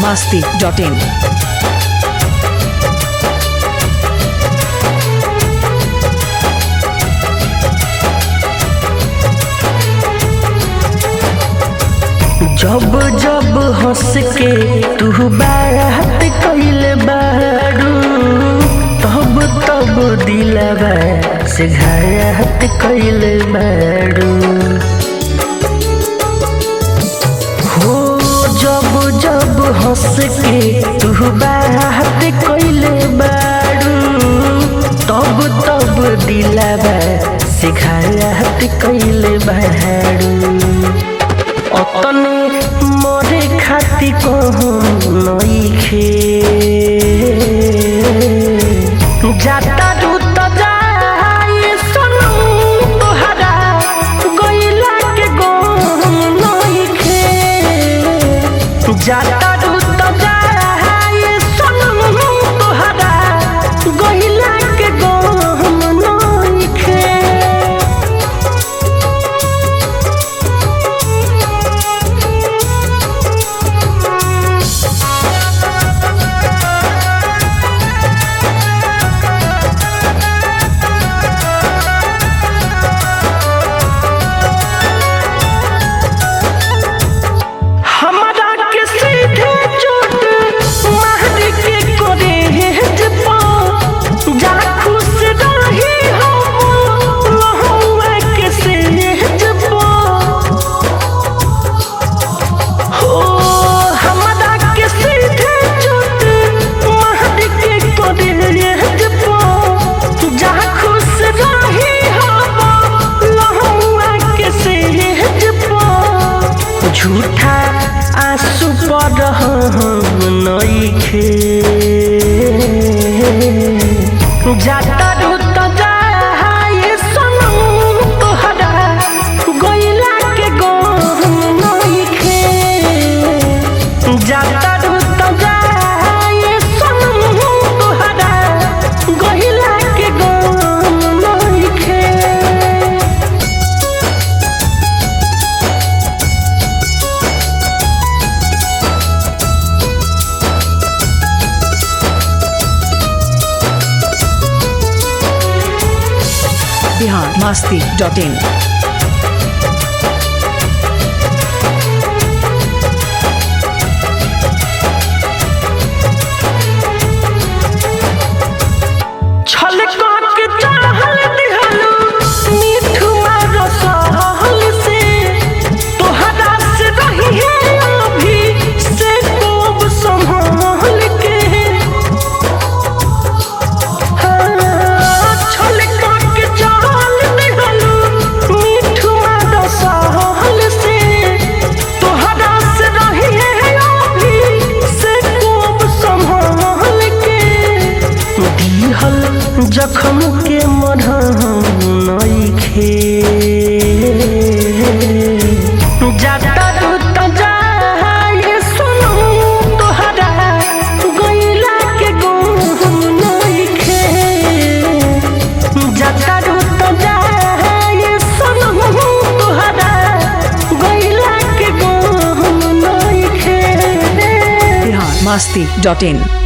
masti.in. जब जब हंस के तू बात कैले बारू तब तब दिलवा से घात कैले बारू हो जब जब हंस के तू बात कैले बारू तब तब दिलवा से घात कैले बारू অতনে মরে খাতি কহম নইখে যাতা দুত যায় সনু তোহারা গইলা কে গম নইখে যাতা দুত যায় সনু তোহারা গইলা কে গম নইখে हमरा के सीधे चोट मार के करे जपा जा खुश रही हो लहुआ के से जपा हो हमरा के सीधे चोट मार के करे जपा जा खुश रही हो लहुआ के से जपा झूठा आंसू पर हम नइखे जाता रुत जाए सनम तोहरा गइला के गम नइखे जाता रुत जाए सनम तोहरा गइला के गम नइखे Bihar masti.in. छल के चाहल दिहलू मीठू मारो सहल से तोहरा से रही है अभी से कोब संभाल के हाँ, छल के चाहल दिहलू मीठू मारो सहल से तोहरा से रही है अभी से कोब संभाल के दिहल जखम के मरहम नइखे जाता दूत जाए सुनो तोहरा गइला के गुम नइखे जाता दूत जाए सुनो तोहरा गइला के गुम नइखे Bihar masti.in.